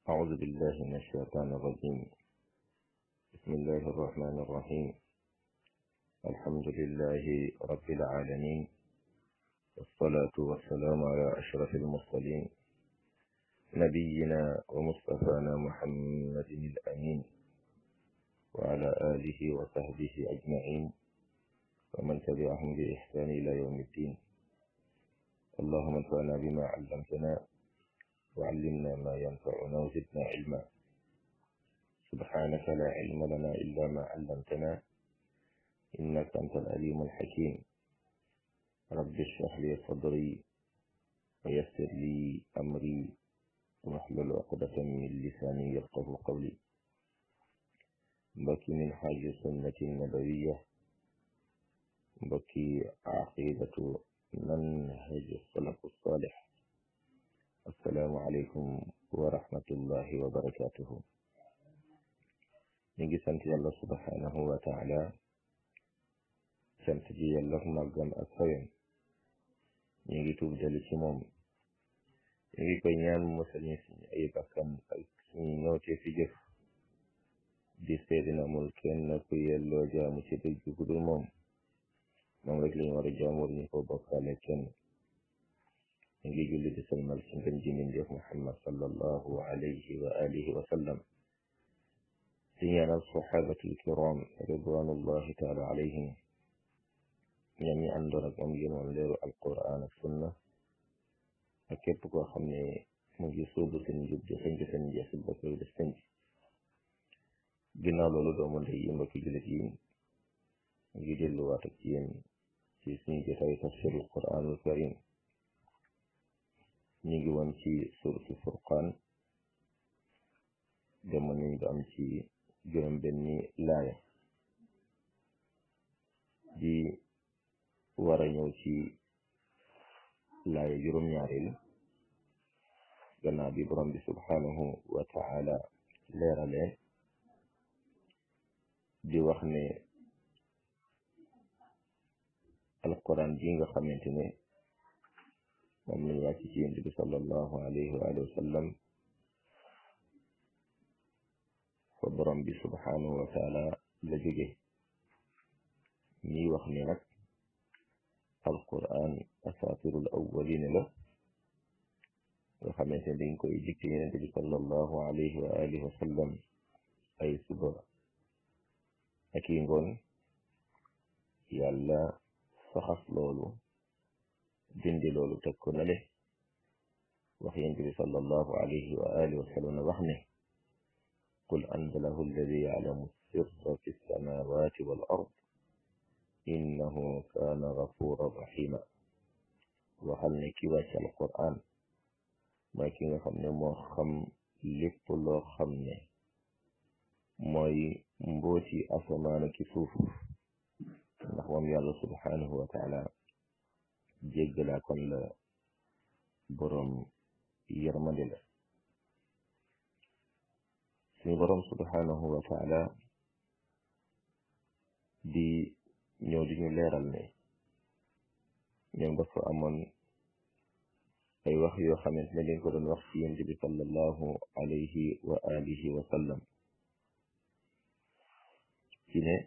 أعوذ بالله من الشيطان الرجيم بسم الله الرحمن الرحيم الحمد لله رب العالمين والصلاة والسلام على أشرف المرسلين نبينا ومصطفانا محمد الأمين وعلى آله وصحبه أجمعين ومن تبعهم بإحسان إلى يوم الدين اللهم انفعنا بما علمتنا وعلمنا ما ينفعنا وزدنا علما سبحانك لا علم لنا إلا ما علمتنا إنك أنت العليم الحكيم رب اشرح لي صدري ويسر لي أمري واحلل عقدة من لساني يفقه قولي بكي من حاج السنة النبوية بكي عقيدة منهج السلف الصالح السلام عليكم ورحمة الله وبركاته نيجي سنت يالله سبحانه وتعالى سنت جي يالله مغم أكفين نيجي توب دالي موم نيجي كوي ñaan musal ñu suñu ay bakkan ak suñu ñëwte fi jëf di seedina amul kenn ku yelloo jaamu ci dëgg ku dul moom moom rek lañu war a jaamur ñu ko bokkaale kenn ngi julli di salmal ci ngën ji mindeef muhammad sallallahu alayhi wa alihi wa sallam di ñaanal sahabatul kiram ridwanullahi taala alayhim ñoom ñi àndoon ak moom yémoon leeru alquran ak sunna ak képp koo xam ne mu ngi sóobu seen njub di xënc seen jeex ba koy def sënc ginnaaw loolu doomu ndey yi mbokki jullit yi ngi delluwaat ak yéen ci suñu jotaay tafsirul quranul karim ñu ngi woon ci suratu furqaan demoon nañ ba am ci juróom benni laaya di war a ñëw ci laaya juróom ñaareel gannaaw bi borom bi subhanahu wa taala leerale di wax ne alquran ji nga xamante ne moom lañ wàcc ci yonent bi sallallahu alayhi wa alihi wa sallam fa borom bi subhanahu wa taala la jóge ñuy wax ni nag alquran asatirul awwalin la nga xamante ne dañ koy dikk yonent bi sallallahu alayhi wa alihi wa sallam ay suba ak i ngoon yàlla saxas loolu dindi loolu teg ko nale wax yonent bi sallallahu alayhi wa alihi wa sallam wax ne qul anzalahu alladi ya'lamu sirra fi samawati wal ard innahu kaana gafuran rahima waxal ne ki wàcc alquran mooy ki nga xam ne moo xam lépp loo xam ne mooy mbooti asamaana ki suuf ndax moom yàlla subhanahu wa taala jéggalaa kon la boroom yërmande la suñu boroom subhanahu wa taala di ñëw di ñu leeral ne ñoom dafa amoon ay wax yoo xamante ne dañ ko doon wax ci yonent bi sallallahu alayhi wa alihi wa sallam ci ne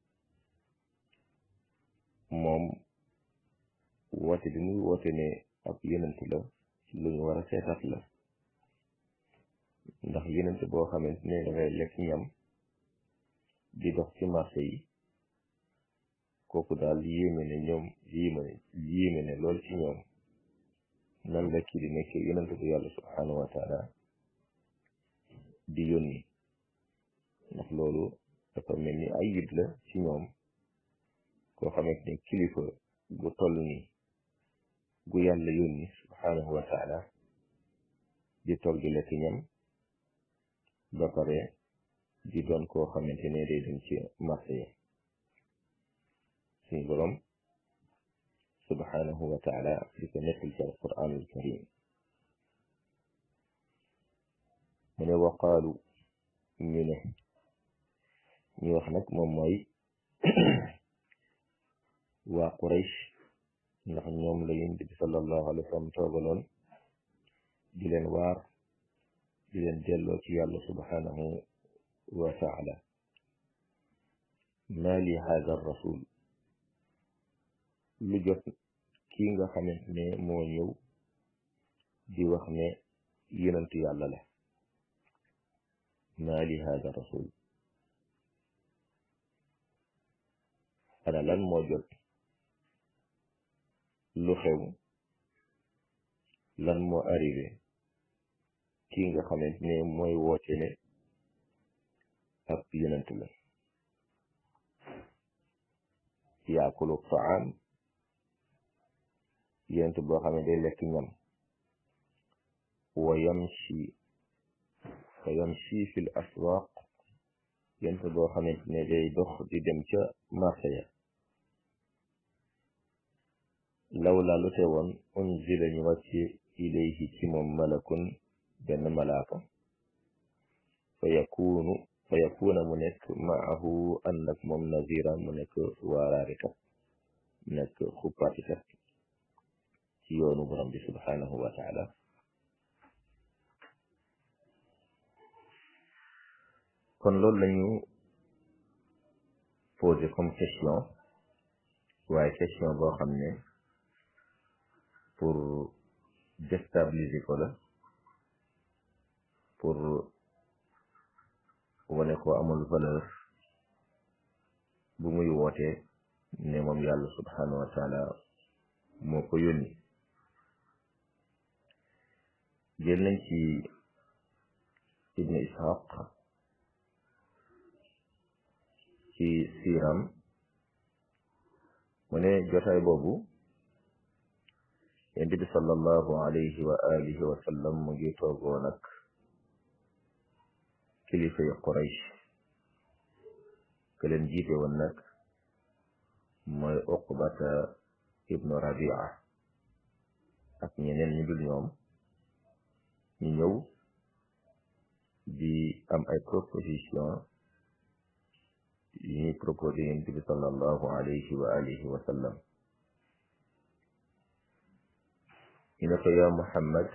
moom woote bi muy woote ne ab yenent la lu ñu war a seetaat la ndax yenent boo xamante ne dangay lekk ñam di dox ci marché yi kooku daal yéeme ne ñoom yéeme yéeme ne lool ci ñoom nan la kii di nekk yenent bu yàlla subhanahu wa taala di yónni ndax loolu dafa mel ni ay yit la ci ñoom koo xamante ne kilifa gu toll ni gu yàlla yónni subhanahu wa taala di toog di lekk ñam ba pare di doon koo xamante ne day dem ci marché yi suñu borom subhanahu wa taala di ko nekkal ci alquranul karim mu ne waqaalu ñu ne ñu wax nag moom mooy waa Quraysh ndax ñoom la yonent bi sallallahu alayhi wa sallam toogaloon di leen waar di leen delloo ci yàlla subhanahu wa taala maa li hada rasul lu jot kii nga xamante ne moo ñëw di wax ne yonentu yàlla la maa li hada rasul ana lan moo jot lu xew lan moo arrivé kii nga xamante ne mooy woote ne ab yonent la yaakulu taam yonent boo xam ne day lekk ñam wa yamshi fa yamshi fi l aswaq yonent boo xamante ne day dox di dem ca marché ya lawla lu te woon unzila ñu wàcce ilayhi ci moom malakun benn malaaka fa yakunu fa yakuna mu nekk maahu ànd ak moom nazira mu nekk waaraarikat mu nekk xuppaatikat ci yoonu borom bi subhanahu wa taala kon loolu lañu posé comme question waaye question boo xam ne pour déstabiliser ko la pour wane ko amul valeur bu muy wootee ne moom yàlla subhanahu wa taala moo ko yónni jël nañ ci ibnu ishaq ci siiram mu ne jotaay boobu yonent bi sallallahu alayhi wa alihi wa sallam mu ngi toogoo nag kilifa yi Quraysh ke leen jiite woon nag mooy Uqbata ibnu Rabia ak ñeneen ñu dul ñoom ñu ñëw di am ay proposition yi ñuy proposé yonent bi sallallahu alayhi wa alihi wa sallam ñu ne ko yaa Muhammad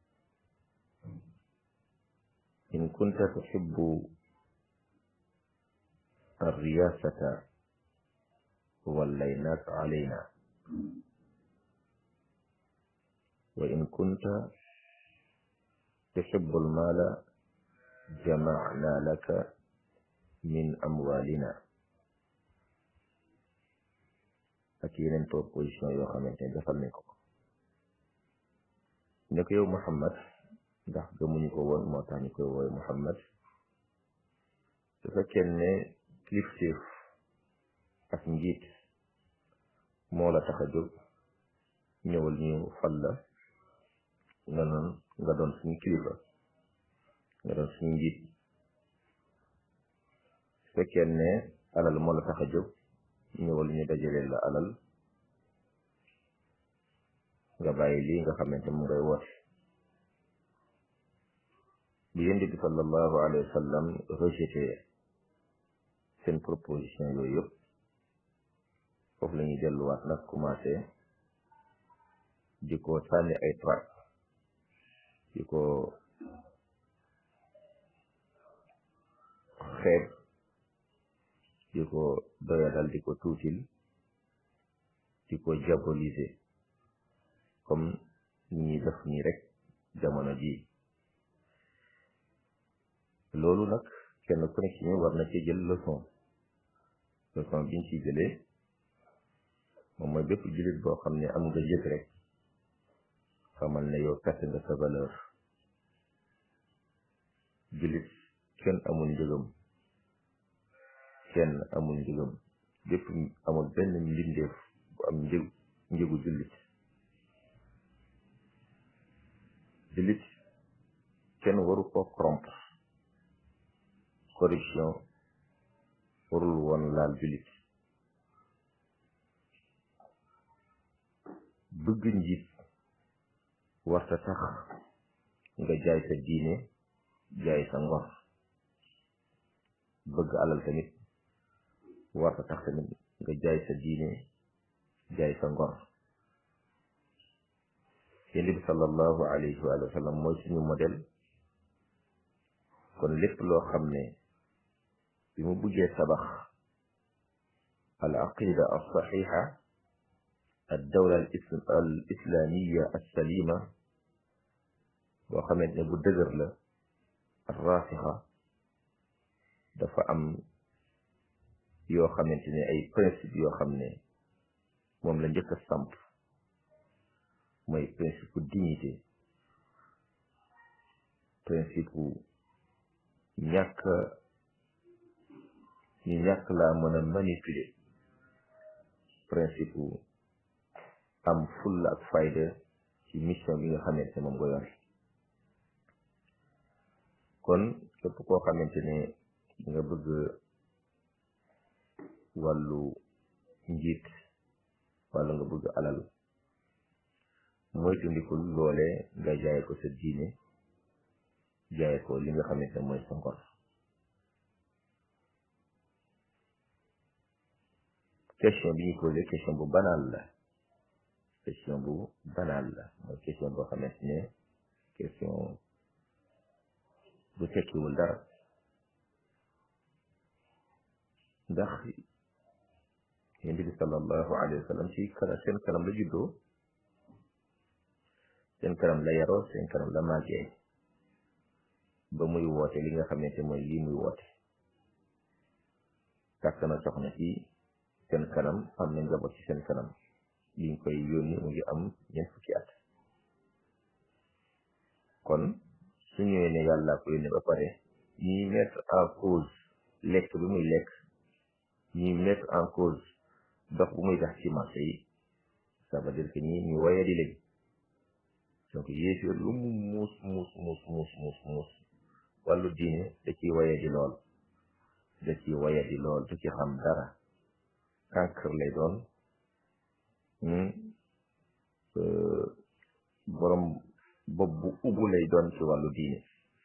in kunta tuhibbu الرياسة وليناك علينا وإن كنت تحب المال جمعنا لك من أموالنا ak yeneen proposition yoo xamante ne defal nañ ko ne ko yow Muhammad ndax gëmuñu ko woon moo tax ñu koy woowe Muhammad su fekkee ne kilifteef ak njiit moo la tax a jóg ñëwal ñu fal la nga doon nga doon suñu kilifa nga doon suñu njiit su fekkee ne alal moo la tax a jóg ñëwal ñu dajaleel la alal nga bàyyi lii nga xamante mu ngay woote bi yonent bi sallallahu alayhi wa sallam rejeté seen proposition yooyu yëpp foofu la ñuy delluwaat nag commencé di ko sànni ay trac di ko xeeb di ko doyadal di ko tuutil di ko diaboliser comme ñi def nii rek jamono ji loolu nag kenn ku nekk ci ñu war na ci jël leçon leçon biñ ci jëlee moom mooy bépp jullit boo xam ne am nga yëg rek xamal ne yow perte nga sa valeur jullit kenn amul njëgam kenn amul njëgam bépp amul benn mbindeef bu am njëg njëgu jullit jullit kenn waru ko corrompre corruption warul woon laal jullit bëgg njiit warta tax nga jaay sa diine jaay sa ngor bëgg alal tamit warta tax tamit nga jaay sa diine jaay sa ngor yonent bi sallallahu alayhi wa sallam mooy suñu modèle kon lépp loo xam ne bi mu buggee tabax al aqida al saxixa al dawla al islamiya al salima boo xamante ne bu dëgër la al raasixa dafa am yoo xamante ne ay principe yoo xam ne moom la njëkk a samp mooy principe dignité principe ñàkk ñu ñàkk laa mën a manipuler principe am fulla ak fayda ci mission bi nga xamante ne moom nga yor kon képp koo xamante ne nga bëgg wàllu njiit wala nga bëgg alal mooy tundikul loole nga jaay ko sa diine jaay ko li nga xamante ne mooy sa ngor question bi ñu posé question bu banal la question bu banal la mooy question boo xamante ne question bu tekkiwul dara ndax yonent bi sallallahu alayhi wa sallam ci kala seen kanam la juddoo seen kanam la yaroo seen kanam la màggee ba muy woote li nga xamante mooy lii muy woote takk na soxna ci seen kanam am na njaboot ci seen kanam liñ koy yónni mu ngi am ñeent fukki at kon su ñëwee ne yàlla ko yónni ba pare ñiy mettre en cause lekk bi muy lekk ñiy mettre en cause dox bu muy tax ci marché yi ça veut dire que ñi ñu waye di leen donc yéefir lu mu muus muus muus muus muus muus wàllu diine da ciy waye di lool da ciy waye di lool du ci xam dara kànkër lay doon borom bopp bu ubbu lay doon ci wàllu diine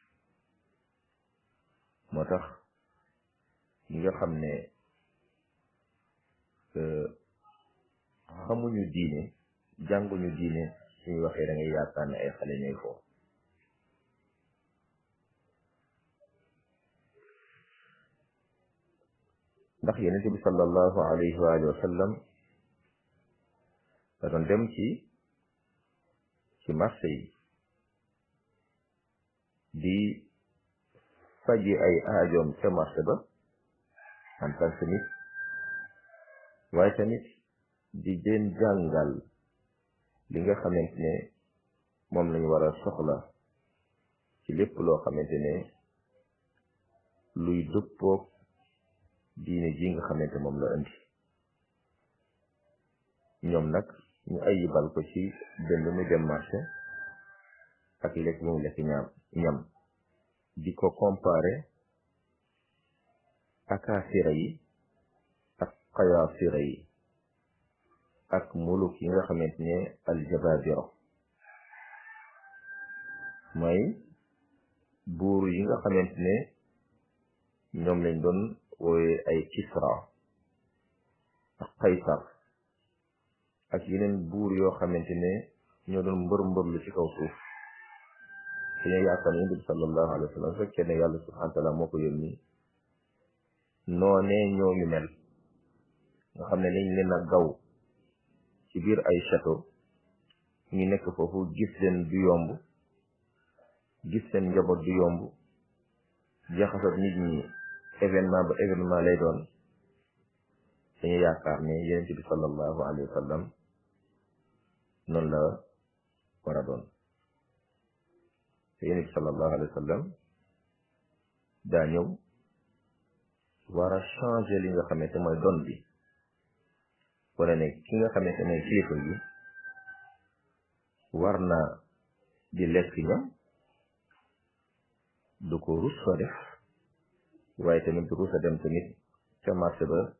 moo tax ñi nga xam ne xamuñu diine jànguñu diine suñu waxee da ngay yaakaar ne ay xale ñooy foofu ndax yonent bi sallallahu alayhi wa alihi wa sallam da doon dem ci ci marché yi di faji ay aajoom ca marché ba en tant que nit waaye tamit di leen jàngal li nga xamante ne moom lañu war a soxla ci lépp loo xamante ne luy dëppoog diine ji nga xamante moom la indi ñoom nag ñu ayibal ko ci dënd mu dem marché ak lekk mu lekk ñaam ñam di ko comparé akaasira yi ak xayaasira yi ak muluk yi nga xamante ne aljababiro mooy buur yi nga xamante ne ñoom lañ doon woowe ay kisra ak kaysar ak yeneen buur yoo xamante ne ñoo doon mbër mbërlu ci kaw suuf dañoo yaakaar ne yonent bi sallallahu alayhi wa sallam fekkee ne yàlla subhanahu wa taala moo ko yónni noonee ñooñu mel nga xam ne dañ leen a gaw ci biir ay château ñu nekk foofu gis leen du yomb gis seen njaboot du yomb jaxasat nit ñi événement ba événement lay doon dañu yaakaar ne yonent bi sallallahu alayhi wa sallam noonu la war a doon te yonent bi sallallahu alayhi wa sallam daa ñëw war a changer li nga xamante mooy don bi wala ne ki nga xamante ne kilifa gi war na di lekk ñam du ko rus fa def waaye tamit du rus a dem tamit ca marché ba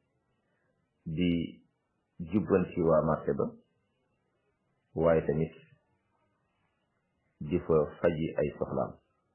di jubbanti waa marché ba waaye tamit di fa faji ay soxlaam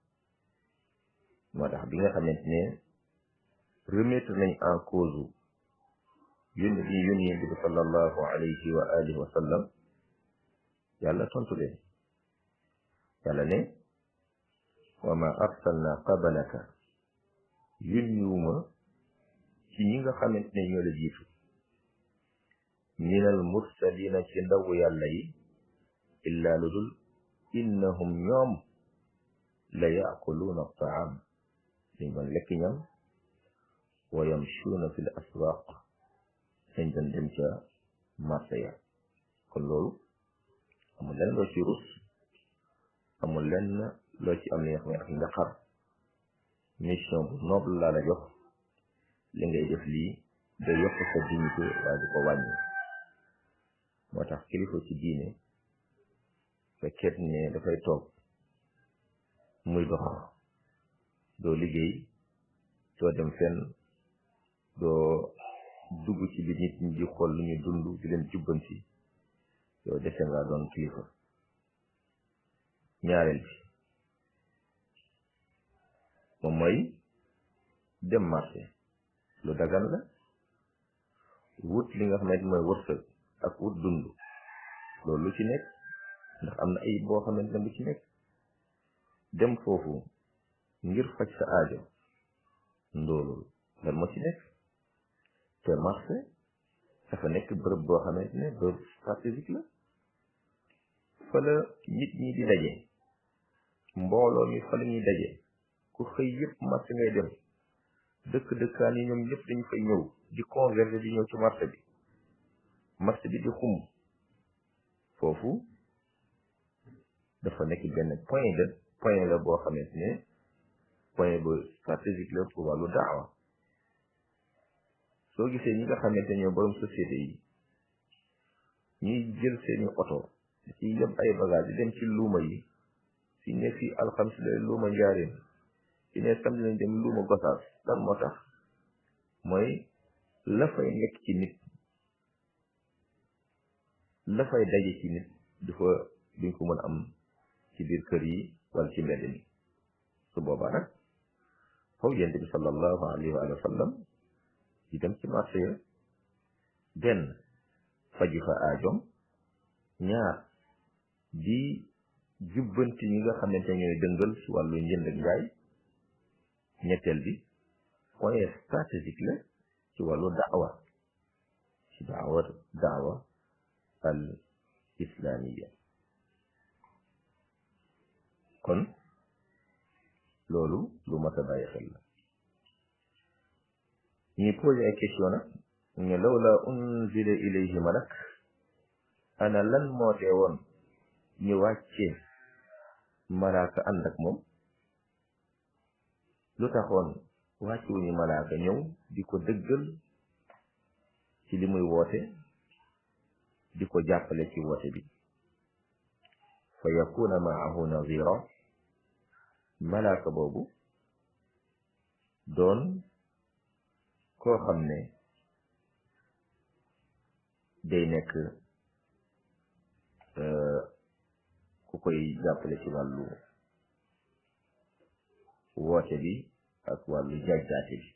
moo tax bi nga xamante ne remettre nañ en cause yónni bi yónni yonent bi sallallahu alayhi wa alihi wa sallam yàlla tontu leen yàlla ne wa ma arsalna qabalaka yónniwuma ci ñi nga xamante ne ñoo la jiitu minal mursalina ci ndawu yàlla yi illa lu dul innahum ñoom la yaakuluuna taam dañ doon lekk ñam wa yamshuuna fi l aswaq dañ doon dem ca marché ya kon loolu amul lenn loo ci rus amul lenn loo ci am li nga xam ne nga xar mission bu noble laa la jox li ngay def lii da yokk sa dignité waaye du ko wàññi moo tax kilifa ci diine fekkeet ne dafay toog muy dox doo liggéey doo dem fenn doo dugg ci bi nit ñi di xool lu ñu dund di leen jubbanti yow dese nga doon kilifa ñaareel bi moom mooy dem marché lu dagan la wut li nga xamante mooy wërsëg ak wut dund loolu lu ci nekk ndax am na ay boo xamante ne lu ci nekk dem foofu ngir faj sa aajo ndoolul lan moo ci nekk te marché dafa nekk bërëb boo xamante ne bërëb stratégique la fa la nit ñi di daje mbooloo mi fa la ñuy daje ku xëy yëpp marché ngay dem dëkk dëkkaan yi ñoom ñëpp dañu fay ñëw di converger di ñëw ci marché bi marché bi di xum foofu dafa nekk benn point de point la boo xamante ne point bu stratégique la pour wàllu daawa soo gisee ñi nga xamante ñoo borom société yi ñuy jël seeni oto ci yëpp ay bagage di dem ci luuma yi si ne fii alxamis la luuma njaarin si ne samedi lañ dem luuma gosaas lan moo tax mooy la fay nekk ci nit la fay daje ci nit dafa duñ ko mën a am ci biir kër yi wala ci mbedd mi su boobaa nag foofu yonent bi sallallahu alayhi wa sallam di dem ci marché ya benn faji fa aajoom ñaar di jubbanti ñi nga xamante ñooy dëngal ci wàllu njënd ak njaay ñetteel bi point stratégique la ci wàllu daawa ci daawa daawa al islamiya kon loolu lu mat a bàyyi xel la ñuy posé ay question nag ne lawla unzila ilayhi malak ana lan moo tee woon ñu wàccee malaaka ànd ak moom lu taxoon wàcce wuñu malaaka ñëw di ko dëggal ci li muy woote di ko jàppale ci woote bi fa yakuna maahu nazira malaaka boobu doon koo xam ne day nekk ku koy jàppale ci wàllu woote bi ak wàllu jajjaate bi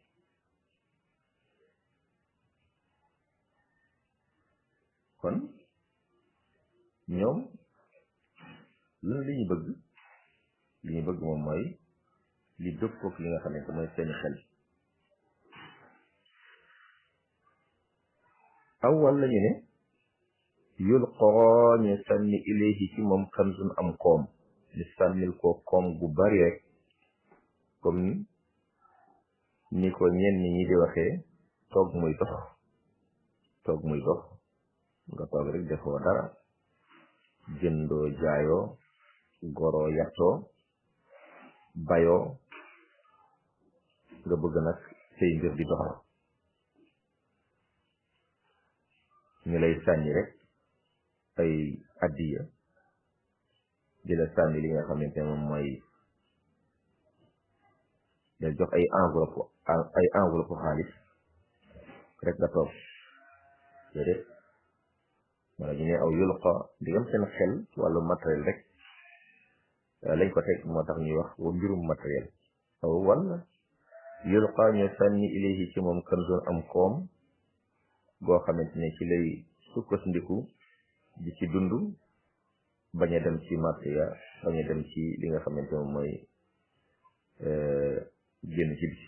kon ñoom lan li ñu bëgg li ñu bëgg moom mooy li dëppook li nga xamante mooy seeni xel aw walla ñu ne yulqaa ñu sànni ilayhi ci moom kanzun am koom ñu sànnil ko koom gu bari rek comme ni ko ñenn ñi di waxee toog muy dox toog muy dox nga toog rek defoo dara jëndoo jaayoo goroo yattoo bayoo nga bëgg nag say mbir di dox ñu lay sànni rek ay addiya di la sànni li nga xamante ne moom mooy da jox ay enveloppe ay enveloppe xaalis rek nga toog déedéet wala ñu ne aw yulqa digam seen xel ci wàllu matériel rek lañ ko teg moo tax ñuy wax wa mbirum matériel aw wala yulqa ñu sànni ilayhi ci moom kanzun am koom goo xamante ne ci lay sukkandiku di ci dund bañ a dem ci marché ya bañ a dem ci li nga xamante moom mooy génn ci biti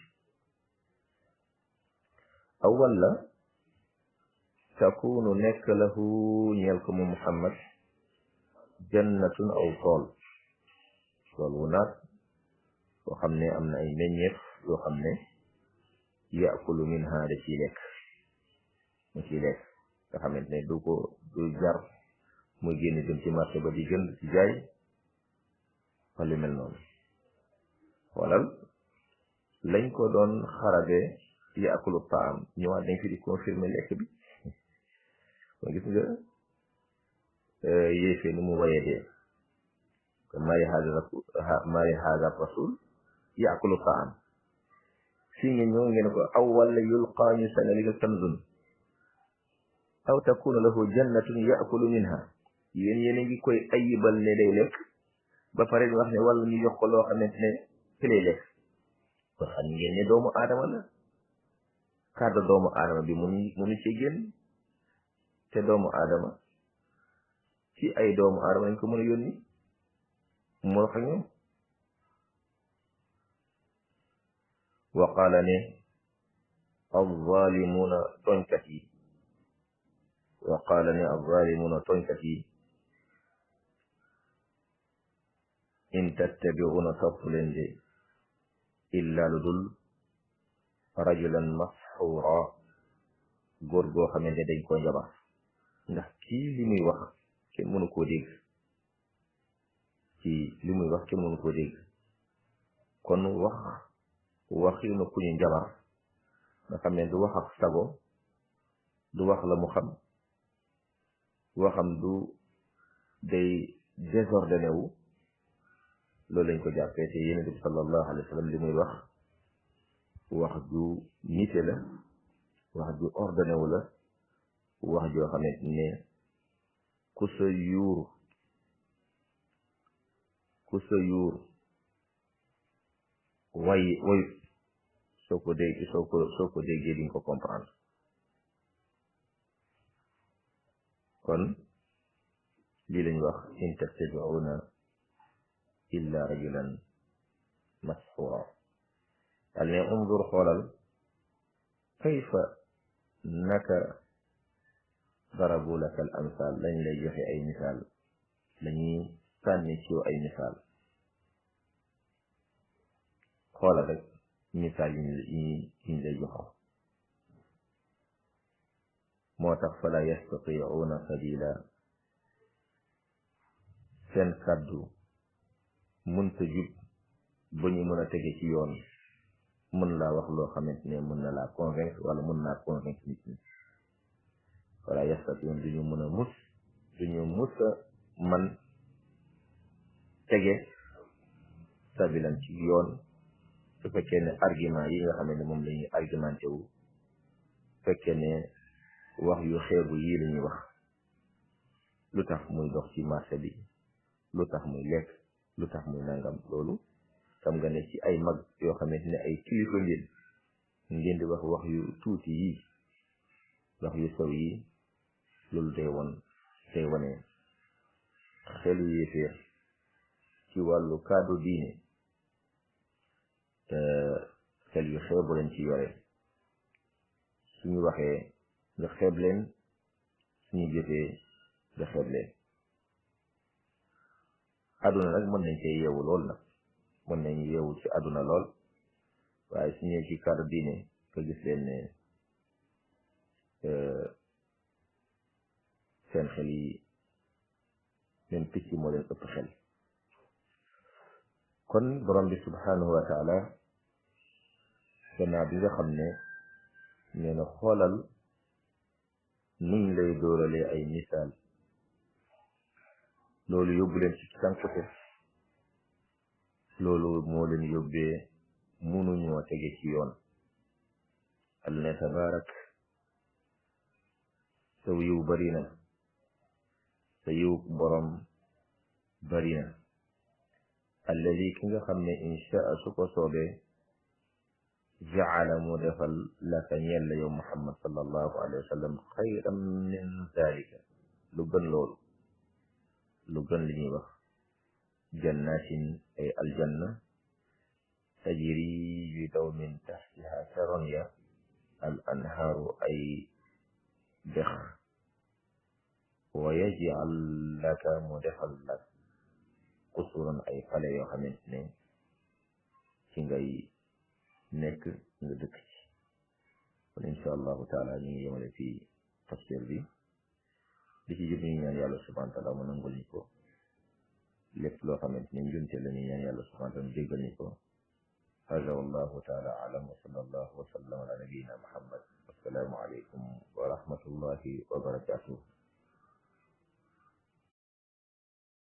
aw walla takunu nekk lahu ñeel ko mu muhammad jannatun aw tool tool wu naat boo xam ne am na ay meññeef yoo xam ne yaakulu minha da ciy lekk mu ciy lekk nga xamante ne du ko du jar muy génn dem ci marché ba di jënd ci jaay wala lu mel noonu walal lañ ko doon xarabe yaakulu taam ñëwaat dañ fi di confirmer lekk bi kon gis nga yéefee ni mu waye dee kon maari haada maari haada rasul yaakulu taam fii ngeen ñëw ngeen ko aw walla yulqaa ñu sanali ko kanzun aw takuna lahu jannatun yaakulu minha yéen yéen a ngi koy ayibal ne day lekk ba pare di wax ne walla ñu jox ko loo xamante ne fi lay lekk kon xam ngeen ne doomu aadama la kàddu doomu aadama bi munu munu ci génn te doomu aadama ci ay doomu aadama lañ ko mën a yónni mu wax ak ñoom wa qaala ne alzalimuna tooñkat yi wa qaala ne alzalimuna tooñkat yi in tattabi'una topp leen de illa lu dul rajulan masxuura góor goo xamante dañ ko njabar ndax kii li muy wax kenn mënu koo dégg ci li muy wax kenn mënu koo dégg kon wax waxinu ku ñu njabar nga xam ne du wax ak sago du wax la mu xam waxam du day désordonné wu loolu lañ ko jàppee te yonent bi sallallahu alayhi wa sallam li muy wax wax ju nite la wax ju ordonné wu la wax joo xamante ne ku sa yuur ku sa yuur way wayut soo ko dégg soo ko soo ko déggee di nga ko comprendre kon lii lañ wax in tattabi'una illa rajulan masxura dal ne unzur xoolal kayfa naka darabu laka al amsal lañ lay joxe ay misaal lañuy sànni ci yow ay misaal xoolal rek misaal yi ñu lay joxo moo tax fala yastati'una sabila seen kàddu mënta jub ba ñu mën a tege ci yoon mën laa wax loo xamante ne mën na laa convaincre wala mën naa convaincre nit ñi wala yastati'un duñu mën a mus duñu mus a man tege sabilan ci yoon su fekkee ne argument yi nga xam ne moom la ñuy argumenté wu fekkee ne wax yu xeebu yii la ñuy wax lu tax muy dox ci marché bi lu tax muy lekk lu tax muy nangam loolu xam nga ne ci ay mag yoo xamante ne ay kilifa ngeen ngeen di wax wax yu tuuti yi wax yu sew yi loolu day won day wane xelu yéeféer ci wàllu kaddu diine te xel yu xeebu leen ci yore suñu waxee nga xeeb leen suñu jëfee nga xeeb leen àdduna nag mën nañ cee yeewu lool nag mën nañ yeewu ci àdduna lool waaye su ñëwee ci cadre diine nga gis leen ne seen xel yi même picc moo leen ëpp xel kon borom bi subhanahu wa taala gannaaw bi nga xam ne nee na xoolal nuñ lay dóoralee ay misaal loolu yóbbu leen ci sànkute loolu moo leen yóbbee munuñoo tege ci yoon al ne tabaarak saw yiw bari na sa yiw borom bari na alladi ki nga xam ne inchaa su ko soobee jaala mu defal laka ñeel la yow muhammad sallallahu alayhi wa sallam xayran min dalika lu gën loolu lu gën li ñuy wax jannatin ay aljanna tajri yudaw min taxtiha caron ya al anhaaru ay dex wa yaj'al laka mu defal lak qusuran ay pale yoo xamante ne ci ngay nekk nga dëkk ci kon insha allahu taala ñu ngi yemale fii tafsir bi li ci jub ñu ñaan yàlla subhanahu wa taala mu nangul ñu ko lépp loo xamante ne njunte la ñu ñaan yàlla subhanahu wa taala mu jéggal ñu ko hada wallahu taala alam wa sallallahu wa sallam ala nabiyina muhammad assalaamu aleykum wa rahmatullahi wa barakatuh